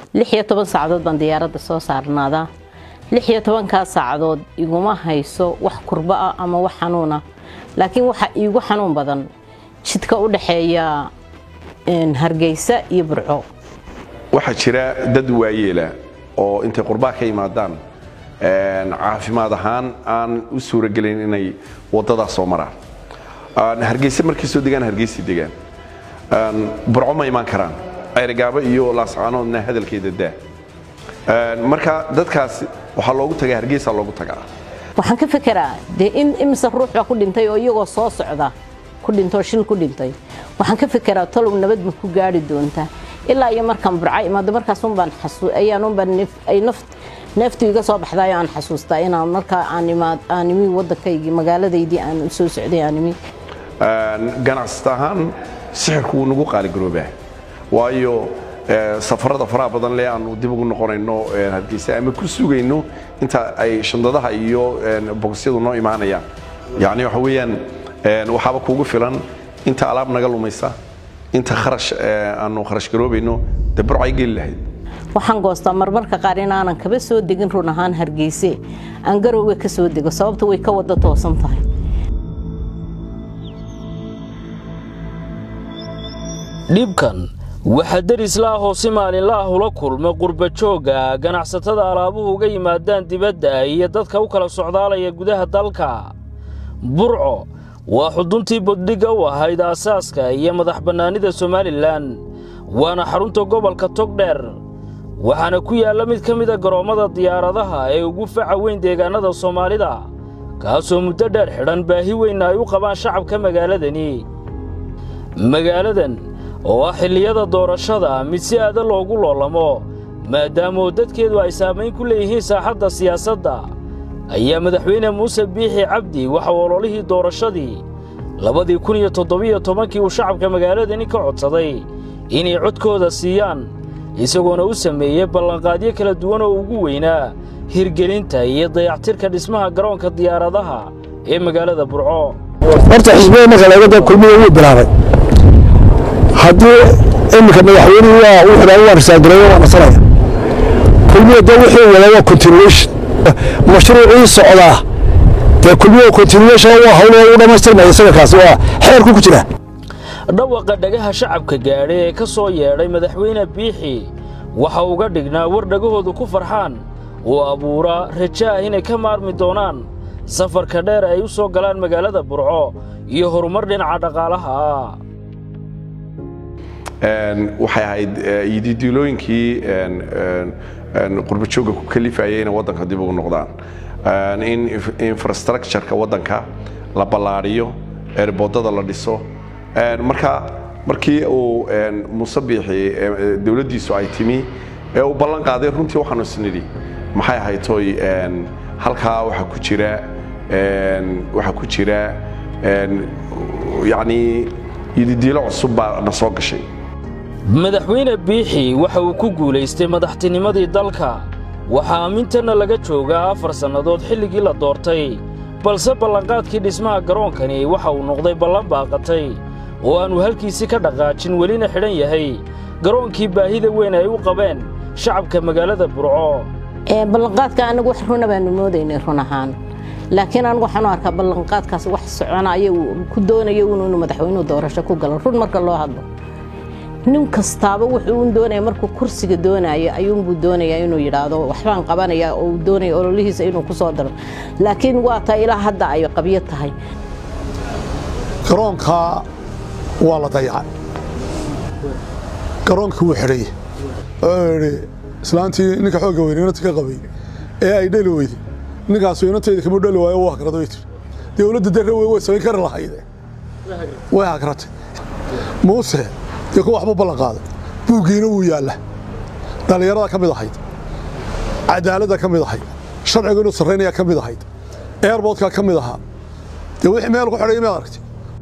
lix iyo toban saacadood baan diyaaradda soo saarnaadaa lix iyo tobankaa saacadood iguma hayso wax kurba ah ama wax xanuuna laakiin waxa iigu xanuun badan jidka u dhexeeya hargeysa iyo burco waxaa jira dad waayeela oo intay qurbaa ka yimaadaan caafimaad ahaan aan u suurogelayn inay wadadaas soo maraan hargeysa markay soo degaan hargeysa degaan burco ma imaan karaan ayrigaabo iyo laascaanoodna hadalkeeda daa marka dadkaas waxaa loogu tagaa hargeysa loogu tagaa waxaan ka fekeraa dee in imise ruux baa ku dhintay oo iyagoo soo socda ku dhintoo shil ku dhintay waxaan ka fekeraa tolow nabad ma ku gaari doontaa ilaa iyo markaan burca imaado markaasunbaan ayaanunbaan neeftu iga soo baxdayo aan xasuustaa inaan markaa aan imi waddankaygii magaaladaydii aan soo socday aan imi ganacsata ahaan sixirku wuu nagu qaaligaroobaa waayo safarada faraha badan le aanu dib ugu noqonayno hargeysa ama ku sugayno inta ay shandadaha iyo bogosyadu noo imaanayaan yacni waxa weeyaan waxaaba kuugu filan inta alaab naga lumaysa inta kharash aanu kharash garoobayno dee burcay geli lahayd waxaan goostaa marmarka qaar inaanan kaba soo degin run ahaan hargeyse aan garowga ka soo dego sababta way ka wada toosan tahay dhibkan waxaa derisla ah oo si maalinla ah ula kulma qurbajoogga ganacsatada alaabuhu uga yimaadaan dibadda iyo dadka u kala socdaalaya gudaha dalka burco waa xuduntii boddhigga u ahayd aasaaska iyo madax bannaanida somalilan waana xarunta gobolka togdheer waxaana ku yaalla mid ka mida garoommada diyaaradaha ee ugu faca weyn deegaannada soomaalida kaasoo muddo dheer xidhan baahi weynna ay u qabaan shacabka magaaladani magaaladan oo ah xilliyada doorashada mid si aada loogu loolamo maadaamoo dadkeedu ay saamayn ku leeyihiin saaxadda siyaasadda ayaa madaxweyne muuse biixi cabdi waxa ololihii doorashadii labadii kun iyo toddobiyo tobankii uu shacabka magaaladani ka codsaday inay codkooda siiyaan isagoona u sameeyey ballanqaadyo kala duwan oo ugu weynaa hirgelinta iyo dayactirka dhismaha garoonka diyaaradaha ee magaalada burco horta xisbiga marka laga da kulmiga wuu bilaabay haddii iminka madaxweynuhu waa wuxuu waa risaagareeyo waa nasanaya kulmiga dee wuxuu wadaa waa continuation mashruucii socdaa dee kulmiga continuation waa hawlo u dhammaystirmaya isaga kaasi waa xeerku ku jira dhawaqa dhagaha shacabka gaadha ee ka soo yeedhay madaxweyne biixi waxa uga dhignaa war dhagahoodu ku farxaan oo abuura raja ah inay ka maarmi doonaan safarka dheer ay u soo galaan magaalada burco iyo horumar dhinaca dhaqaalaha ah waxay ahayd yididiilooyinkii qurbajooga ku kalifayay inay waddanka dib ugu noqdaan in infrastructureka waddanka la ballaadhiyo eerboodada la dhiso marka markii uu muuse biixi dowladdiisu ay timi ee uu ballan qaaday runtii waxaanu isnidhi maxay ahayd toy halkaa waxaa ku jira waxaa ku jira yacni yididiilo cusub baa na soo gashay madaxweyne biixi waxa uu ku guulaystay madaxtinimadii dalka waxaa aamintanna laga joogaa afar sannadood xilligii la doortay balse ballanqaadkii dhismaha garoonkani waxa uu noqday ballan baaqatay oo aannu halkiisii ka dhaqaajin welina xidhan yahay garoonkii baahida weyn ay u qabeen shacabka magaalada burco ballanqaadka anagu wax runa baanu moodaynay run ahaan laakiin anigu waxaanu arkaa ballanqaadkaas wax soconaya ku doonayo inuu madaxweynuhu doorasho ku galo run marka loo hadlo nin kastaaba wuxuu un doonaya markuu kursiga doonayo ayuunbuu doonayaa inuu yidhaahdo waxbaan qabanaya oo uu doonaya ololihiisa inuu ku soo daro laakiin waa taa ilaa hadda ay qabyo tahay garoonka waa la dayacay garoonkii wuu xidhay oo idhi islaantii ninka xoogga weyne inanta ka qabay ee ay dheli weyday ninkaasu inantayda kama dheli waayo waa hagrada way tiri dowladda darre wey way samayn kari lahayde way hagratay muuse dee ku waxba ballan qaaday buuggiina wuu yaalla dhallinyarada ka mid ahayd cadaaladda ka mid ahayd sharciga inuu sarraynayaa ka mid ahayd airboodkaa ka mid ahaa dee wixii meel ku xidhay maad aragtay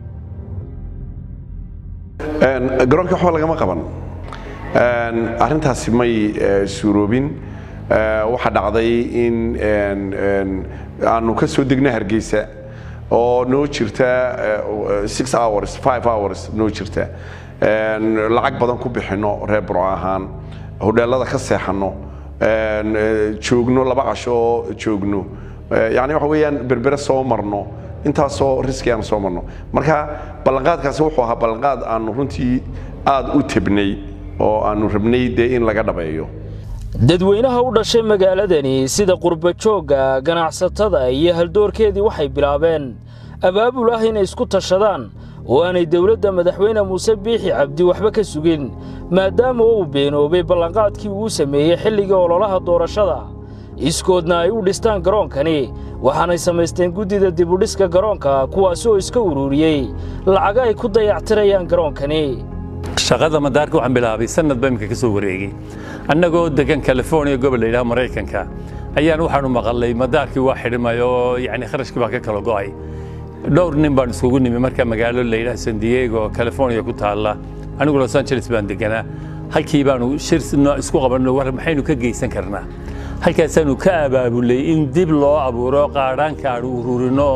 garoonka waxba lagama qaban arrintaasi may suuroobin waxaa dhacday in aanu ka soo degna hargeysa oo noo jirta six hours five hours noo jirta lacag badan ku bixinno reer burco ahaan hodheelada ka seexanno joogno laba casho oo joogno yani waxa weeyaan berbere soo marno intaasoo riski aan soo marno marka ballanqaadkaasi wuxuu ahaa ballanqaad aanu runtii aad u tebnay oo aanu rabnay dee in laga dhabeeyo dadweynaha u dhashay magaaladani sida qurbajoogga ganacsatada iyo haldoorkeedii waxay bilaabeen abaabul ah inay isku tashadaan oo aanay dowladda madaxweyne muuse biixi cabdi waxba ka sugin maadaama uu beenoobay ballanqaadkii uu sameeyey xilligii ololaha doorashada iskoodna ay u dhistaan garoonkani waxaanay samaysteen guddida dibudhiska garoonka kuwaasi oo iska ururiyey lacaga ay ku dayactirayaan garoonkani shaqada madaarka waxaan bilaabay sanad ba imika ka soo wareegay annagoo degan california gobol la yidhaha maraykanka ayaan waxaanu maqalay madaarkii waa xidhmay oo yani kharashkii baa ka kala go'ay dhowr nin baan iskugu nimi marka magaalo la yidhaha san diego california ku taalla anigu los angeles baan deganaa halkii baanu shir isku qabanno war maxaynu ka geysan karnaa halkaasaanu ka abaabulay in dib loo abuuro qaadhaanka aanu ururinno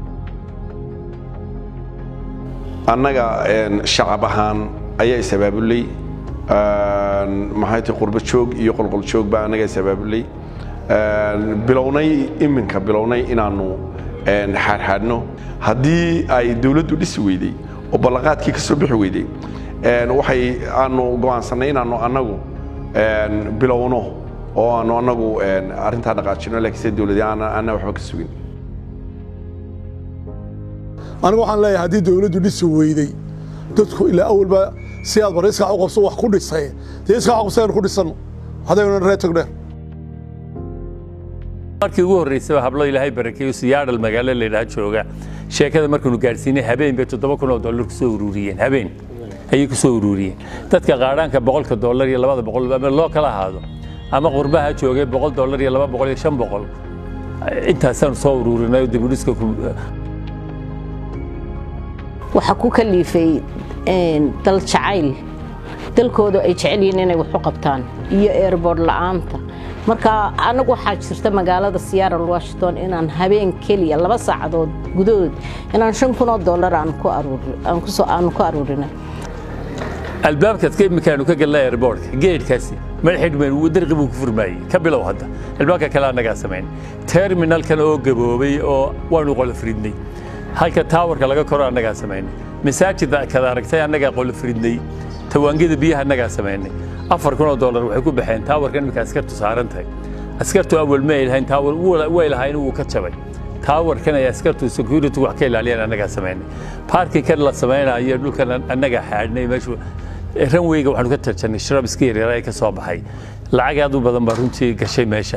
annaga shacab ahaan ayaa is-abaabulay maxay tahay qurbo joog iyo qolqol joog baa annaga is-abaabulay bilownay iminka bilownay inaannu xaadxaadhno haddii ay dawladdu dhisi weyday oo ballanqaadkii ka soo bixi weyday waxay aanu go'aansannay inaannu annagu bilowno oo aanu annagu arrintaa dhaqaajino laakiin sida dawladii aanna waxba ka sugin anigu waxaan leeyahay haddii dawladdu dhisi weyday dadku ilaa awalba si aad bar iskax u qabso wax ku dhisay dee iskax u qabso aynu ku dhisanno haddaynu ree tagdheer markii ugu horreysay hablo ilaahay barakeeyo siyaadhal magaalo la yidhaha jooga sheekada markaanu gaadhsiinay habeen bay toddoba kun oo dollar ku soo ururiyeen habeen ayay ku soo ururiyeen dadka qaadhaanka boqolka dollar iyo labada boqol ama loo kala ahaado ama qurbaha joogay boqol dollar iyo laba boqol iyo shan boqol intaasaanu soo ururinay dibudhiska waxaa ku kaliifay dal jacayl dalkooda ay jecel yihiin inay wax u qabtaan iyo airboord la'aanta marka anagu waxaa jirta magaalada seattle washington inaan habeen keliya laba saacadood gudahood inaan shan kun oo dollar aan ku aanu ku aruurina albaabkaas imikaanu ka galnay airboortka geedhkaasi madaxidhmeen darqi buu ku furmaayey ka bilow hadda albaabka kale annagaa samayn terminalkan oo gaboobay oo waanu qolofridnay halka taawarka laga koro annagaa samaynay masaajidda kada aragtay annagaa qolofridnay tawaangida biyaha annagaa samaynay afar kun oo dollar waxay ku baxeen taawarka imika askartu saaran tahay askartu awal ma ay lahayn taawar way lahayn wuu ka jabay taawarkan ay askartu security wax ka ilaaliyaan annagaa samaynay baarkii kan la samaynayo dhulkan annagaa xaadhnay meeshu ranweyga waxaanu ka tarjannay shrab iska yaryara ee ka soo baxay lacag aad u badan baa runtii gashay meesha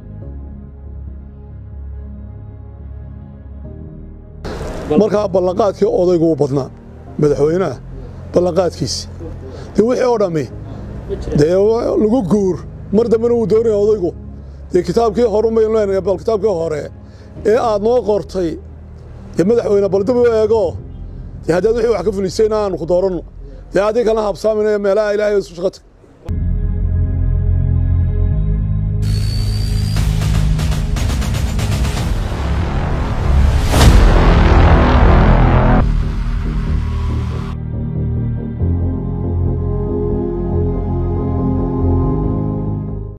markaa ballanqaadkii odaygu u badnaa madaxweynaha ballanqaadkiisi dee wixii oo dhammi dee lagu guur mar dambena wuu doonaya odaygu dee kitaabkii horumaynu leenahay bal kitaabkii hore ee aad noo qortay dee madaxweyne bal dib u eego dee haddaad wixii wax ka fulisayna aanu ku dooranno dee adig kalena habsaaminaya meelaha ilaahay isu shaqo tag